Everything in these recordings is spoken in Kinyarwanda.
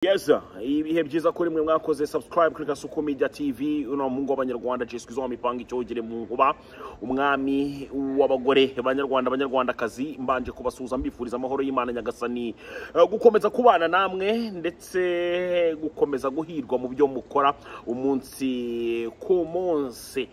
yeza ibihe byiza kuri mwe mwakoze subscribe kuri gasuku media tv uno mungu w'abanyarwanda jeswe izo mipanga icyogere mu nkuba umwami w'abagore banyarwanda abanyarwandakazi mbanje kubasuhuza mbifuriza amahoro y'imana nyagasani Eh, gukomeza kubana namwe ndetse gukomeza guhirwa mu byo mukora umunsi ku munsi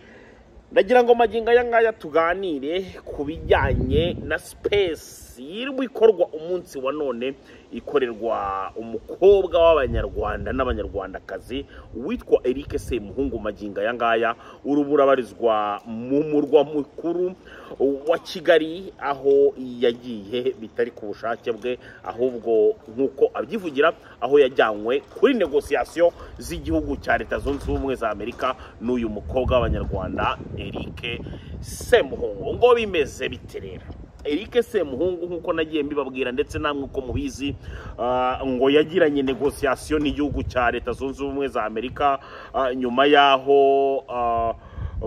ndagira ngo magingo aya ngaya tuganire ku bijyanye na sipesi yirwa ikorwa umunsi wa none ikorerwa umukobwa w'abanyarwanda n'abanyarwandakazi witwa Eric Semuhungu magingo aya ngaya urubura abarizwa mu murwa mukuru wa Kigali aho yagiye bitari ku bushake bwe ahubwo nk'uko abyivugira aho yajyanywe kuri negosiyasiyo z'igihugu cya leta zunze ubumwe za amerika n'uyu mukobwa w'abanyarwanda eric semuhungu ngo bimeze bite rero eric semuhungu nk'uko nagiye mbibabwira ndetse namwe uko mubizi ah, ngo yagiranye negosiyasiyo n'igihugu cya leta zunze ubumwe za amerika ah, nyuma y'aho ah,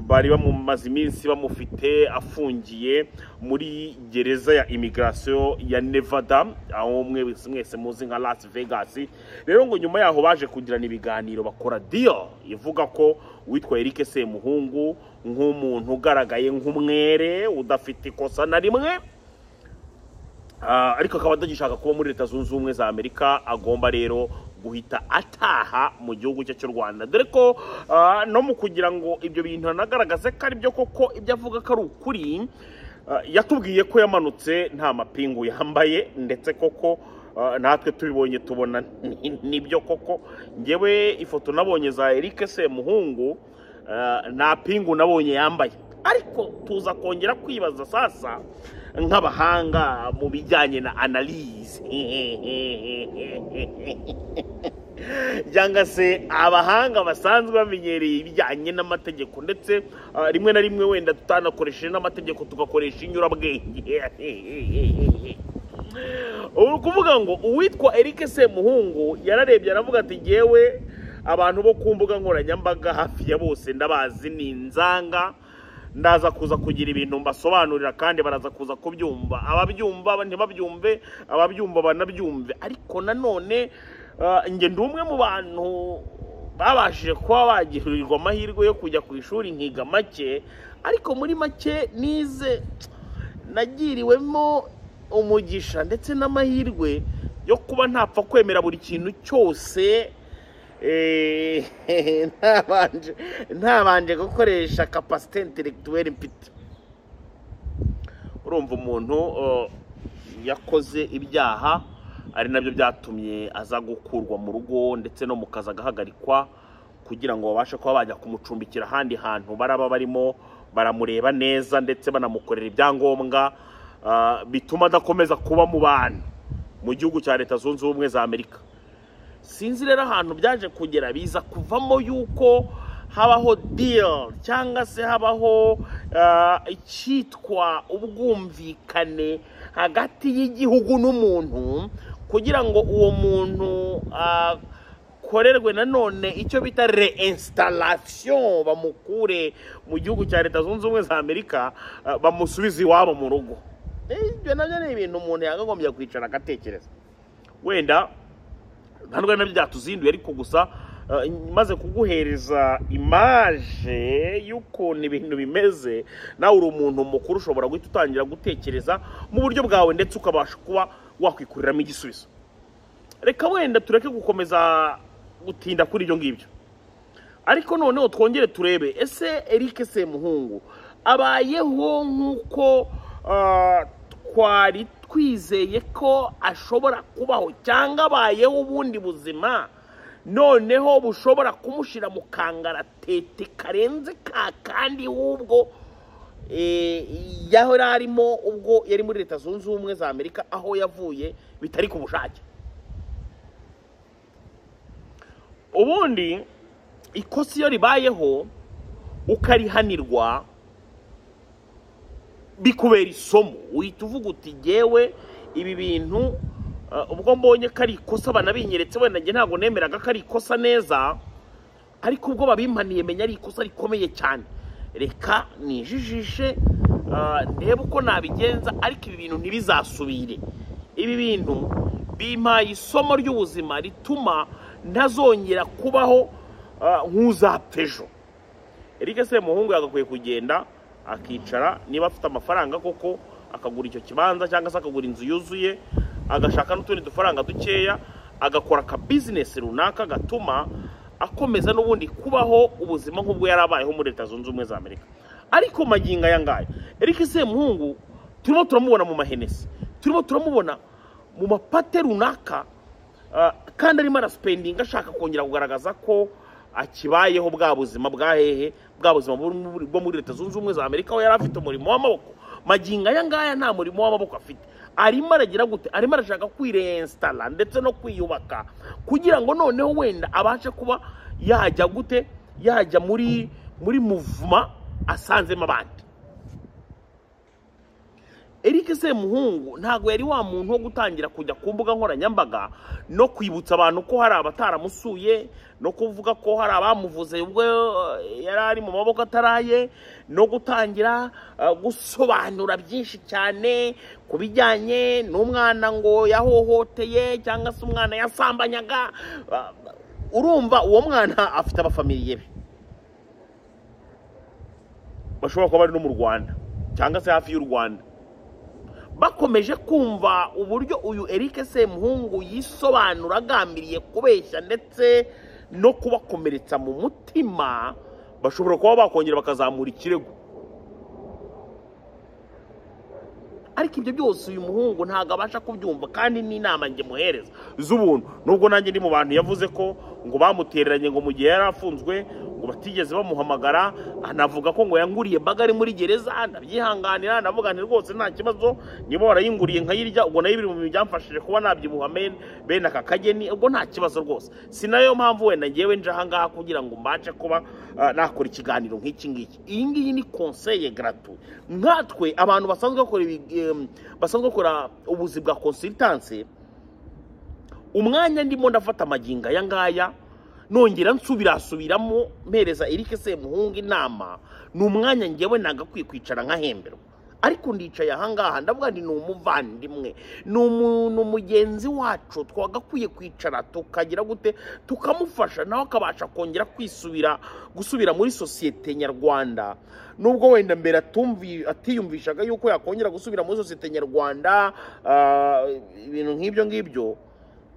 bari bamaze iminsi bamufite afungiye muri gereza ya imigirasiyo ya nevada aho mwe mwese muzi nka las vegas rero ngo nyuma yaho baje kugirana ibiganiro bakora diyo ivuga ko uwitwa eric semuhungu nk'umuntu ugaragaye nk'umwere udafite ikosa na rimwe Ah, ariko akaba atagishaka kuba muri leta zunze ubumwe za amerika agomba rero guhita ataha mu gihugu cye cy'u rwanda dore ko ah, no mu kugira ngo ibyo bintu anagaragaze ko ari byo koko ibyo avuga ko ari ukuri ah, yatubwiye ko yamanutse nta mapingu yambaye ndetse koko ah, natwe tubibonye tubona ni- nibyo koko ngewe ifoto nabonye za eric semuhungu ah, nta pingu nabonye yambaye ariko tuza kongera kwibaza sasa nk'abahanga mu bijyanye na analize cyangwa se abahanga basanzwe bamenyereye ibijyanye n'amategeko ndetse ah, rimwe na rimwe wenda tutanakoresheje n'amategeko tugakoresha inyurabwenge ubu kuvuga ngo uwitwa Eric Semuhungu yararebye aravuga ati ngewe abantu bo ku mbuga nkoranyambaga hafi ya bose ndabazi ni inzanga ndaza kuza kugira ibintu mbasobanurira kandi baraza kuza kubyumva ababyumva ntibabyumve ababyumva banabyumve ariko nanone ah, nge ndi umwe mu bantu babashije kuba bagirirwa amahirwe yo kujya ku ishuri nkiga make ariko muri make nize nagiriwemo umugisha ndetse n'amahirwe yo kuba ntapfa kwemera buri kintu cyose eh, ntabanje- ntabanje gukoresha kapasite interegituweri mfite urumva umuntu uh, yakoze ibyaha ari nabyo byatumye aza gukurwa mu rugo ndetse no mu kazi agahagarikwa kugira ngo babashe kuba bajya kumucumbikira ahandi hantu baraba barimo baramureba neza ndetse banamukorera ibyangombwa uh, bituma adakomeza kuba mu bantu mu gihugu cya leta zunze ubumwe za amerika sinzi rero ahantu byaje kugera biza kuvamo yuko habaho deal cyangwa se habaho ah, icyitwa ubwumvikane hagati y'igihugu n'umuntu kugira ngo uwo muntu akorerwe nanone icyo bita reinstallation bamukure mu gihugu cya leta zunze ubumwe za amerika ah, bamusubize iwabo mu rugo Eh, ibyo nabyo ni ibintu umuntu yakagombye kwicara agatekereza wenda nta rwanda byatuzinduye ariko gusa eh, maze kuguhereza imaje y'ukuntu ibintu bimeze nawe uri umuntu mukuru ushobora guhita utangira gutekereza mu buryo bwawe ndetse ukabasha kuba wakwikuriramo igisubizo reka wenda tureke gukomeza gutinda kuri ibyo ngibyo ariko noneho twongere turebe ese Eric Semuhungu abayeho nk'uko ah, twari twizeye ko ashobora kubaho cyangwa abayeho ubundi buzima noneho bushobora kumushyira mu kangaratete karenze ka kandi w'ubwo eh, yari arimo ubwo yari muri leta zunze ubumwe za amerika aho yavuye bitari ku bushake ubundi ikosa iyo ribayeho ukarihanirwa bikubera isomo uhita uvuga uti ngewe ibi bintu ah, ubwo mbonye ko ari ikosa banabinyeretse wenda njye ntabwo nemeraga ko ari ikosa neza ariko ubwo babimpaniye menya ari ikosa rikomeye cyane reka nijijishe ah, ndebe uko nabigenza ariko ibi bintu ntibizasubire ibi bintu bimpaye isomo ry'ubuzima rituma ntazongera kubaho ah, nk'uzapejo erike semuhungu yagakwiye kugenda akicara niba afite amafaranga koko akagura icyo kibanza cyangwa se akagura inzu yuzuye agashaka n'utundi dufaranga dukeya agakora aka bizinesi runaka gatuma akomeza n'ubundi kubaho ubuzima nk'ubwo yari abayeho muri leta zunze ubumwe za amerika ariko magingo aya ngaya erike semuhungu turimo turamubona mu mahenesi turimo turamubona mu mapate runaka ah, kandi arimo arasipendinga ashaka kongera kugaragaza ko akibayeho bwa buzima bwa hehe bwa buzima bwo muri- bwo muri leta zunze ubumwe za amerika aho yari afite umurimo w'amaboko magingo aya ngaya nta murimo w'amaboko afite arimo aragira gute arimo arashaka kwirensitara ndetse no kwiyubaka kugira ngo noneho wenda abashe kuba yajya gute yajya muri muri muvuma asanzemo abandi Eric Semuhungu ntabwo yari wa muntu wo gutangira kujya ku mbuga nkoranyambaga no kwibutsa abantu ko hari abataramusuye no kuvuga ko hari abamuvuze ubwo eh, yari ari mu maboko ataraye no gutangira eh, gusobanura byinshi cyane ku bijyanye n'umwana ngo yahohoteye cyangwa se umwana yasambanyaga Ah, urumva uwo mwana afite abafamiliye be bashobora kuba bari no mu rwanda cyangwa se hafi y'u rwanda bakomeje kumva uburyo uyu Eric Semuhungu yisobanura agambiriye kubeshya ndetse no kubakomeretsa mu mutima bashobora kuba bakongera bakazamura ikirego ariko ibyo byose uyu muhungu ntabwo abasha kubyumva kandi n'inama njye muhereza z'ubuntu nubwo nanjye ndi mu bantu yavuze ko ngo bamutereranye ngo mu gihe yari afunzwe ngo batigeze bamuhamagara anavuga ko ngo yanguriye baga ari muri gereza ndabyihanganira ndavuga nti rwose nta kibazo niba warayinguriye nkayirya ubwo nayo biri mu bintu byamfashije kuba nabyibuha men- bene aka kageni ubwo nta kibazo rwose si nayo mpamvu wenda ngewe nje ahangaha kugira ngo mbashe kuba ah, nakora ikiganiro nk'iki ngiki iyi ngiyi ni konseye garatu nkatwe abantu basanzwe bakora ibi- em, basanzwe bakora ubuzi bwa konsitanse umwanya ndimo ndafata amagingo aya ngaya nongera nsubirasubiramo mpereza Eric Semuhungu inama ni umwanya ngewe nagakwiye kwicara nkahemberwa ariko ndicaye ahangaha ndavuga nti ni umuvandimwe ni umuntu mugenzi wacu twagakwiye kwicara tukagira gute tukamufasha nawe akabasha kongera kwisubira gusubira muri sosiyete nyarwanda nubwo wenda mbere atumvi atiyumvishaga yuko yakongera gusubira muri sosiyete nyarwanda ah, ibintu nk'ibyo ngibyo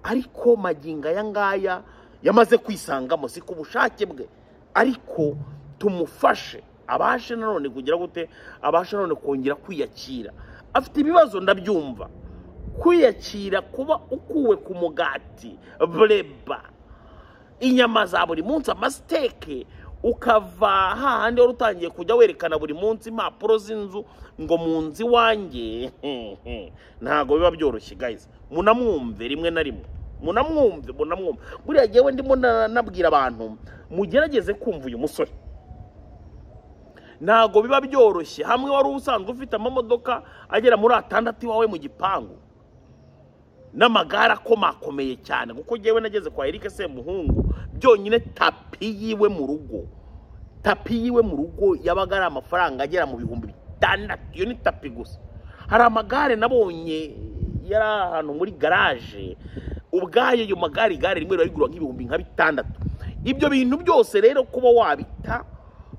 ariko magingo aya ngaya yamaze kwisangamo si ku bushake bwe ariko tumufashe abashe nanone kugira gute abashe nanone kongera kwiyakira afite ibibazo ndabyumva kwiyakira kuba ukuwe ku mugati bureba inyama za buri munsi amasiteke ukava hahandi wari utangiye kujya werekana buri munsi impapuro z'inzu ngo mu nzu iwanjye ntabwo biba byoroshye guys munamwumve rimwe na rimwe munamwumve munamwumve buriya ngewe ndimo na- nabwira abantu mugerageze kumva uyu musore ntabwo biba byoroshye hamwe wari usanzwe ufite amamodoka agera muri atandatu iwawe mu gipangu n'amagare akomakomeye cyane kuko ngewe nageze kwa Eric Semuhungu byonyine tapi yiwe mu rugo tapi yiwe mu rugo yabaga ari amafaranga agera mu bihumbi bitandatu iyo ni tapi gusa hari amagare nabonye yari ahantu muri garaje ubwayo ayo magare igare rimwe rarigura nk'ibihumbi nka bitandatu ibyo bintu byose rero kuba wabita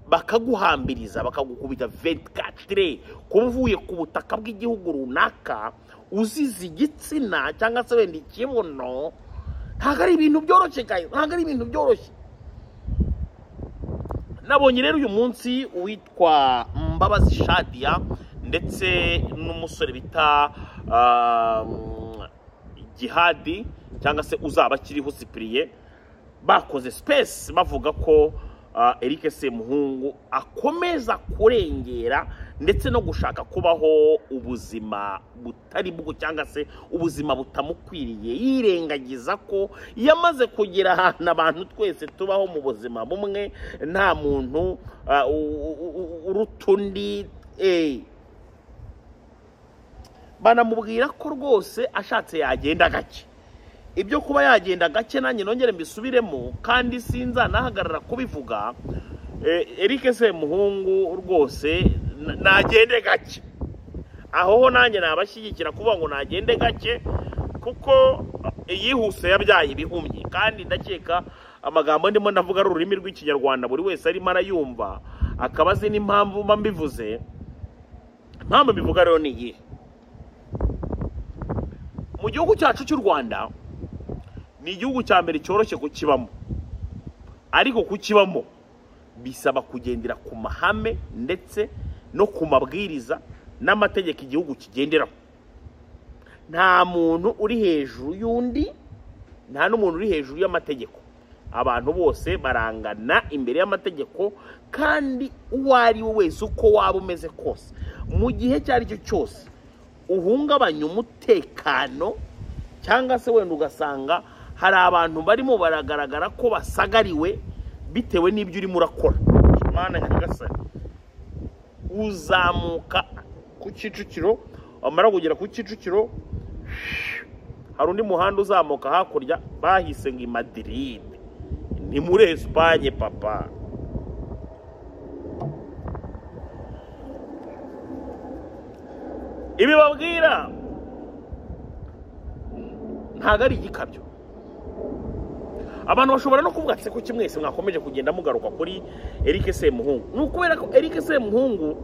bakaguhambiriza bakagukubita vetikatire kuba uvuye ku butaka bw'igihugu runaka uzize igitsina cyangwa se wenda ikibuno ntabwo ari ibintu byoroshye kayo ntabwo ari ibintu byoroshye nabonye rero uyu munsi uwitwa mbabazi shadiya ndetse n'umusore bita um, gihadi cyangwa se uzaba akiriho sipiriye bakoze space bavuga ko ah, Eric Semuhungu akomeza kurengera ndetse no gushaka kubaho ubuzima butari bwo cyangwa se ubuzima butamukwiriye yirengagiza ko yamaze kugera ahantu abantu twese tubaho mu buzima bumwe nta muntu ah, u- u- u- uruta undi eh. banamubwira ko rwose ashatse yagenda gake ibyo kuba yagenda gake nanjye nongere mbisubiremo kandi sinzanahagarara kubivuga Eh, Eric Semuhungu rwose n- nagende gake aho ho nanjye nabashyigikira kuvuga ngo nagende gake kuko iyihuse yabyaye ibihumye kandi ndakeka amagambo ndimo ndavuga ari ururimi rw'ikinyarwanda buri wese arimo arayumva akaba azi n'impamvu mba mbivuze impamvu mbivuga rero ni iyihe mu gihugu cyacu cy'u rwanda ni igihugu cya mbere cyoroshye kukibamo ariko kukibamo bisaba kugendera ku mahame ndetse no ku mabwiriza n'amategeko igihugu kigenderaho nta muntu uri hejuru y'undi nta n'umuntu uri hejuru y'amategeko abantu bose barangana imbere y'amategeko kandi uwo ari we wese uko waba umeze kose mu gihe icyo ari cyo cyose uhungabanya umutekano cyangwa se wenda ugasanga hari abantu barimo baragaragara ko basagariwe bitewe n'ibyo urimo urakora imana nyagasani uzamuka ku kicukiro wamara kugera ku kicukiro hari undi muhanda uzamuka hakurya bahise ngo i madiride ni muri esipanye papa ibi babwira ntabwo ari igikabyo abantu bashobora no kuvuga se ko kimwese mwakomeje kugenda mugaruka kuri Eric Semuhungu ni ukubera ko Eric Semuhungu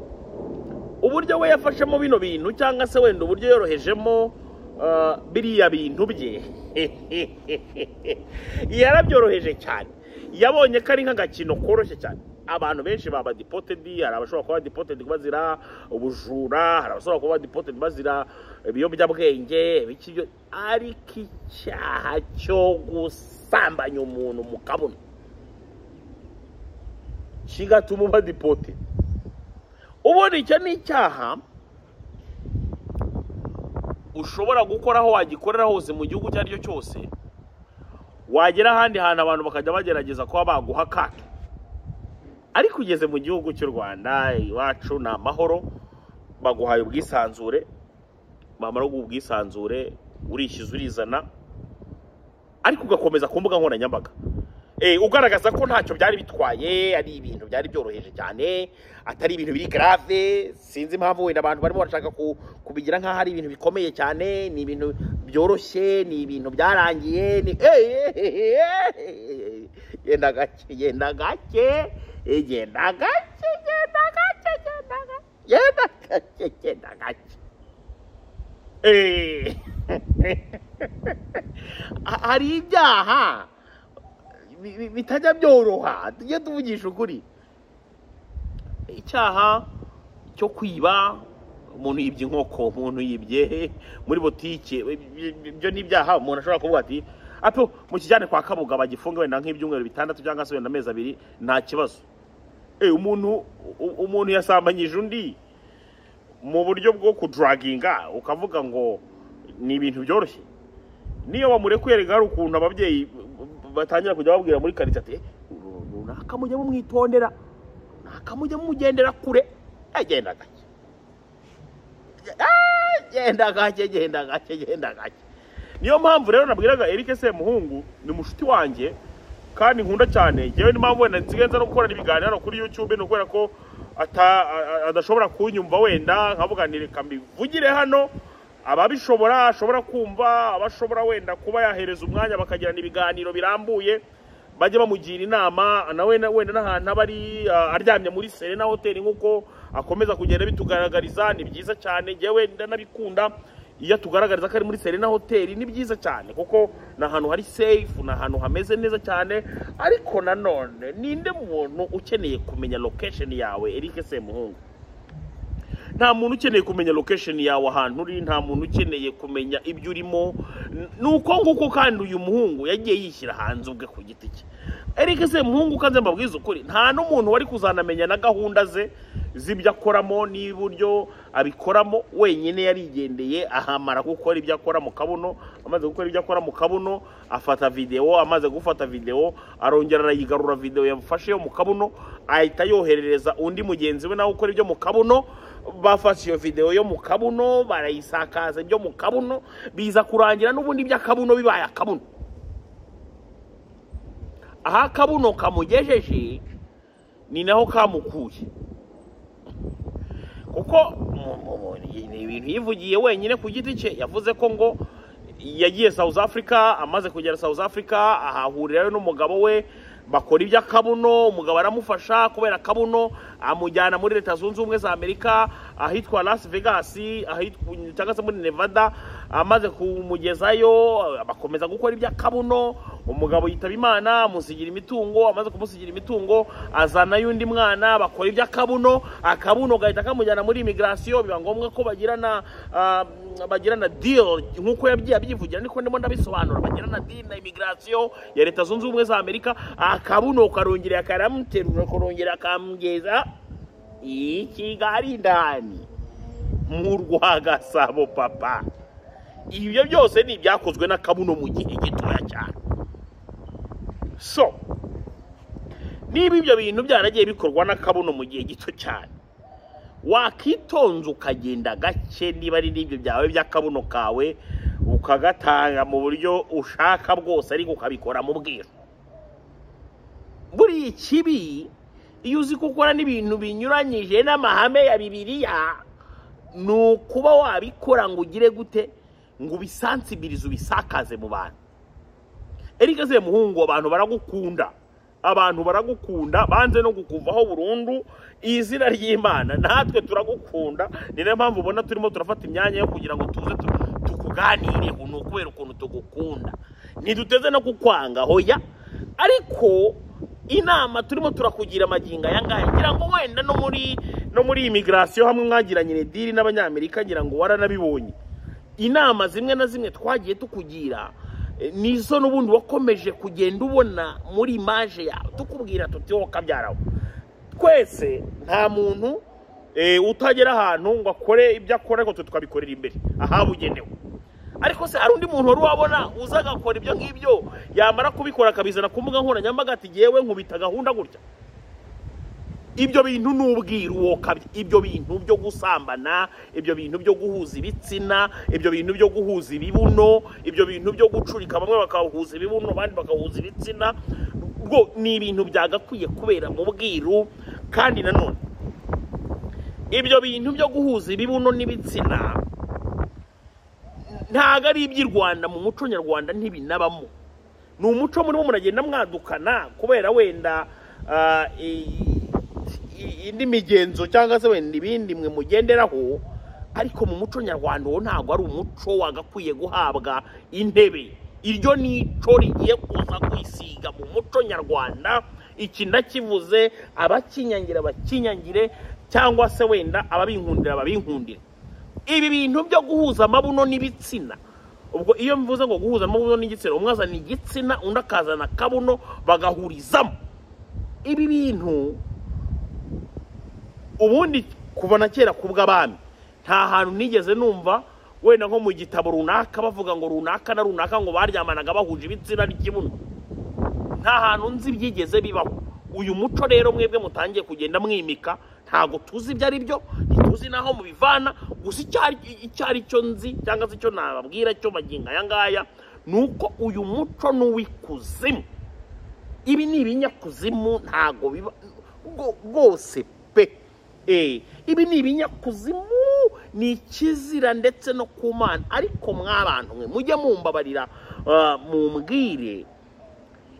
uburyo we yafashemo bino bintu cyangwa se wenda uburyo yorohejemo ah, biriya bintu bye yarabyoroheje cyane yabonye ko ari nk'agakino koroshye cyane abantu benshi baba dipotedi hari abashobora kuba dipotedi bazira ubujura hari abashobora kuba dipotedi bazira ibiyobyabwenge ibiki byo- ariko icyaha cyo gusambanya umuntu mu kabuno kigatuma uba dipotedi ubundi icyo ni icyaha ushobora gukora aho wagikorera hose mu gihugu icyo ari cyo cyose wagera ahandi hantu abantu bakajya bagerageza kuba baguha akato ariko ugeze mu gihugu cy'u rwanda iwacu ni amahoro baguhaye ubwisanzure bamara guha ubwisanzure urishyuza urizana ariko ugakomeza ku mbuga nkoranyambaga Eh, ugaragaza ko ntacyo byari bitwaye ari ibintu byari byoroheje cyane atari ibintu biri grave sinzi impamvu wenda abantu barimo barashaka ku- kubigira nk'aho ari ibintu bikomeye cyane ni ibintu byoroshye ni ibintu byarangiye ni Eh, eh, eh, eh, genda gake genda gake eh, genda gake genda gake genda gake genda gake genda gake Eh. hari ibyaha bi- bi- bitajya byoroha tujye tuvugisha ukuri icyaha cyo kwiba umuntu yibye inkoko umuntu yibye muri butike ibyo ni ibyaha umuntu ashobora kuvuga ati ato mukijyane kwa kabuga bagifunge wenda nk'ibyumweru bitandatu cyangwa se wenda amezi abiri nta kibazo Eh, umuntu u- umuntu yasambanyije undi mu buryo bwo kuduraginga ukavuga ngo ni ibintu byoroshye niyo bamurekuye rero hari ukuntu ababyeyi batangira kujya babwira muri karitsiye ati "Uru runaka mujye mumwitondera runaka mujye mumugendera kure agenda gake Ah, genda gake genda gake genda gake niyo mpamvu rero nabwiraga Eric Semuhungu ni mushuti wanjye kandi nkunda cyane yewe n'impamvu wenda nsigaye nza no gukorana ibiganiro kuri YouTube ni ukubera ko ata- a- a- adashobora kunyumva wenda nkavuga ni reka mbivugire hano ababishobora ashobora kumva abashobora wenda kuba yahereza umwanya bakagirana ibiganiro birambuye bajye bamugira inama nawe na- wenda n'ahantu aba ari ah, aryamye muri serena hoteli nk'uko akomeza kugenda bitugaragariza ni byiza cyane njyewe ndanabikunda iyo tugaragariza ko ari muri serena hoteli ni byiza cyane kuko ni ahantu hari safe ni ahantu hameze neza cyane ariko nanone ninde muntu ukeneye kumenya location yawe Eric Semuhungu nta muntu ukeneye kumenya location yawe ahantu uri nta muntu ukeneye kumenya ibyo urimo N- ni uko nguko kandi uyu muhungu yagiye yishyira hanze ubwe ku giti cye Eric Semuhungu kanze mbabwiza ukuri nta n'umuntu wari kuzanamenya na gahunda ze z'ibyo akoramo n'uburyo abikoramo wenyine yarigendeye ahamara gukora ibyo akora mu kabuno amaze gukora ibyo akora mu kabuno afata videwo amaze gufata videwo arongera arayigarura videwo yafashe yo mu kabuno ahita yoherereza undi mugenzi we nawe ukora ibyo mu kabuno bafashe iyo videwo yo mu kabuno barayisakaza ibyo mu kabuno biza kurangira n'ubundi by'akabuno bibaye akabuno aho akabuno kamugejeje ni naho kamukuye kuko mu- mu- mu- ni ibintu yivugiye wenyine ku giti cye yavuze ko ngo yagiye south africa amaze kugera south africa ahahurirayo n'umugabo we bakora iby'akabuno umugabo aramufasha kubera akabuno amujyana muri leta zunze ubumwe za amerika ahitwa las vegas ahitwa cyangwa se muri nevada amaze kumugezayo bakomeza gukora iby'akabuno umugabo yitaba imana amusigira imitungo amaze kumusigira imitungo azanayo undi mwana bakora iby'akabuno akabuno gahita kamujyana muri imigirasiyo biba ngombwa ko bagirana ah, bagirana deal nk'uko yagiye abyivugira niko ndimo ndabisobanura bagirana deal na imigirasiyo ya leta zunze ubumwe za amerika akabuno karongera akaramuterura karongera akamugeza i kigali ndani mu rwagasabo papa ibyo byose ni ibyakozwe n'akabuno mu gihe gitoya cyane so niba ibyo bintu byaragiye bikorwa n'akabuno mu gihe gito cyane wakitonze ukagenda gake niba ari n'ibyo byawe by'akabuno kawe ukagatanga mu buryo ushaka bwose ariko ukabikora mu bwiru buriya ikibi iyo uzi ko ukora n'ibintu binyuranyije n'amahame ya bibiliya ni ukuba wabikora ngo ugire gute ngo ubisansibirize ubisakaze mu bantu erega se muhungu abantu baragukunda abantu baragukunda banze no kukuvaho burundu izina ry'imana natwe turagukunda ni nayo mpamvu ubona turimo turafata imyanya yo kugira ngo tuze tu- tukuganireho ni ukubera ukuntu tugukunda ntiduteze no kukwanga hoya ariko inama turimo turakugira amagingo aya ngaya ngira ngo wenda no muri no muri imigirasiyo hamwe mwagiranye rediri n'abanyamerika ngira ngo waranabibonye inama zimwe na zimwe twagiye tukugira eh, nizo n'ubundi wakomeje kugenda ubona muri imaje yawe tukubwira tuti wowe kabyarawe twese nta muntu eh, utagera ahantu ngo akore ibyo akora ariko twe tukabikorera imbere ahabugenewe ariko se hari undi muntu wari wabona uza agakora ibyo ngibyo yamara kubikora akabizana ku mbuga nkoranyambaga ati yewe nkubita gahunda gutya ibyo bintu ni ubwiru uwo kabya ibyo bintu byo gusambana ibyo bintu byo guhuza ibitsina ibyo bintu byo guhuza ibibuno ibyo bintu byo gucurika bamwe bakahuza ibibuno abandi bakahuza ibitsina bwo ni ibintu byagakwiye kubera mu bwiru kandi nanone ibyo bintu byo guhuza ibibuno n'ibitsina ntabwo ari iby'i rwanda mu muco nyarwanda ntibinabamo ni umuco murimo muragenda mwadukana kubera wenda ah, i- i- indi migenzo cyangwa se wenda ibindi mwe mugenderaho ariko mu muco nyarwanda uwo ntabwo ari umuco wagakwiye guhabwa intebe iryo nico rigiye kuza kwisiga mu muco nyarwanda iki ndakivuze abakinyangire bakinyangire cyangwa se wenda ababinkundira babinkundire ibi bintu byo guhuza amabuno n'ibitsina ubwo iyo mvuze ngo guhuza amabuno n'igitsina umwe azana igitsina undi akazana akabuno bagahurizamo ibi bintu ubundi kuva na kera ku bw'abami nta hantu nigeze numva wenda nko mu gitabo runaka bavuga ngo runaka na runaka ngo baryamanaga bahuje ibitsina n'ikibuno nta hantu nzi byigeze bibaho uyu muco rero mwebwe mutangiye kugenda mwimika ntabwo tuzi ibyo ari byo ntituzi n'aho mubivana gusa icyo ari- icyo ari cyo nzi cyangwa se icyo nababwira cyo magingo aya ngaya ni uko uyu muco ni uw'ikuzimu ibi ni ibinyakuzimu ntabwo biba rwo- rwose pe Eh, ibi ni ibinyakuzimu ni ikizira ndetse no ku mana ariko mwabantu mwe mujye mumbabarira ah, mumbwire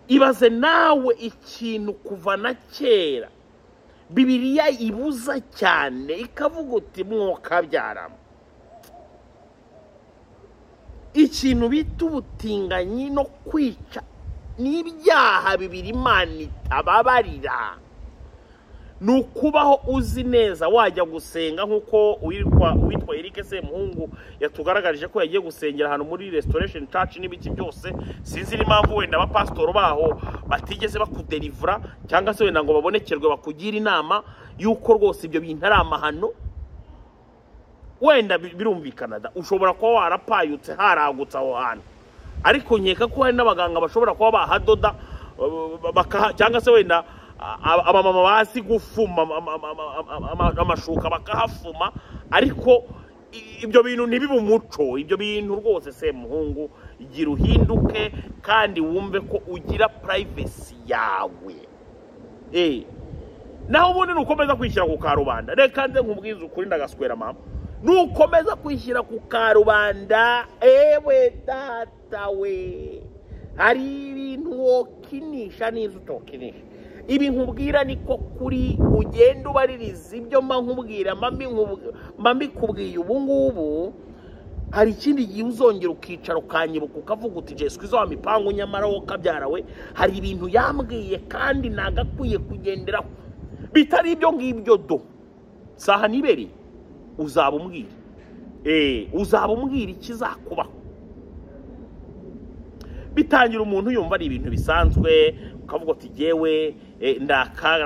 ibaze nawe ikintu kuva na kera bibiliya ibuza cyane ikavuga uti mwokabyaramo ikintu bita ubutinganyi no kwica ni ibyaha bibiri imana itababarira ni ukubaho uzi neza wajya gusenga nk'uko uwitwa uwitwa Eric Semuhungu yatugaragarije ko yagiye gusengera ahantu muri restoration church n'ibiki byose sinzi n'impamvu wenda abapasitoro baho batigeze bakuderivura cyangwa se wenda ngo babonekerwe bakugire inama y'uko rwose ibyo bintu ari amahano wenda bi- birumvikana da ushobora kuba warapayutse haragutse aho hantu ariko nkeka ko hari n'abaganga bashobora kuba bahadoda uh, bakaha- cyangwa se wenda a- abamama bazi gufuma ama- ama- ama- ama- ama- amashuka bakahafuma ariko i- ibyo bintu ntibibe umuco ibyo bintu rwose semuhungu gira uhinduke kandi wumve ko ugira purayivesi yawe Eh, naho ubundi ni ukomeza kwishyira ku karubanda reka nze nkubwize ukuri ndagaswera mama nukomeza kwishyira ku karubanda ewe data we hari ibintu wokinisha n'izo utokinisha ibi nkubwira niko kuri ugenda ubaririza ibyo mba nkubwira mba mbinkubw- mba mbikubwiye ubu ngubu hari ikindi gihe uzongera ukicara ukanyibuka ukavuga uti jesu kwiza wa mipangu nyamara wowe kabyarawe hari ibintu yambwiye kandi nagakwiye kugenderaho bitari ibyo ngibyo do saha nibere uzaba umbwira Eh, uzaba umbwira ikizakubaho bitangira umuntu yumva ari ibintu bisanzwe ukavuga uti jyewe eh, ndakara